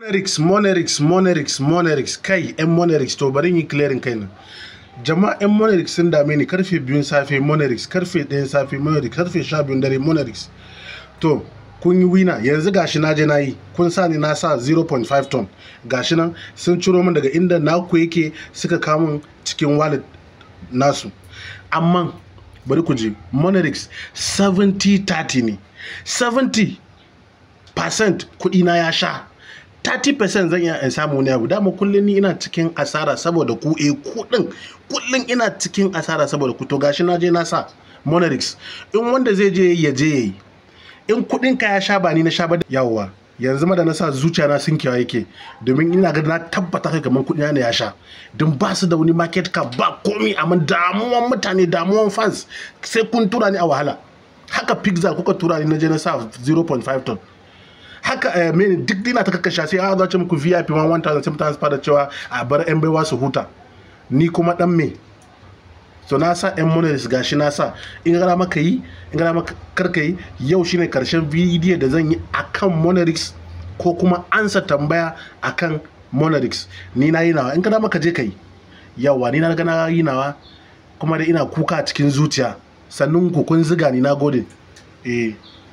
Monarix, Monarix, Monarix, Monarix, kai 'yan Monarix to bari yi clearing kai nan. Jama'a 'yan Monarix sun dame ni karfe biyun safe Monarix, karfe ɗayan safe Monarix, karfe sha biyun dare Monarix. To, kun yi wina yanzu gashi na je na yi kun sa ni na sa 0.5 ton gashi nan sun ciro min daga inda naku yake suka kamun cikin wallet nasu amma bari ku je monarix 70-30 ne 70 percent kuɗi na ya sha 30% zan iya in samu wani abu dama kullum ni ina cikin asara saboda ku eh kuɗin kullum ina cikin asara saboda ku to gashi na je na sa monarix in wanda zai je ya je yayi in kuɗin ka ya sha ba ni na sha ba yawwa yanzu ma da na sa zuciya na sun kewa yake domin ina ga na tabbata kai kamar kuɗi na ya sha don ba su da wani market cap ba komi amma damuwan mutane damuwan fans sai kun tura ni a wahala haka pizza kuka tura ni na je na sa 0.5 ton haka eh, mene duk dina ta kakkasha sai a zace muku VIP 1000 sai mutane su fara cewa a bar yan baiwa su huta ni kuma dan me so na sa yan monolith gashi na sa in gara maka yi in gara maka karka yi yau shine karshen bidiyo da zan yi akan monolith ko kuma ansa tambaya akan monolith ni na yi nawa in gara maka je ka yi yawa ni na ga na yi nawa kuma da ina kuka cikin zuciya sannan ku kun ziga ni na gode eh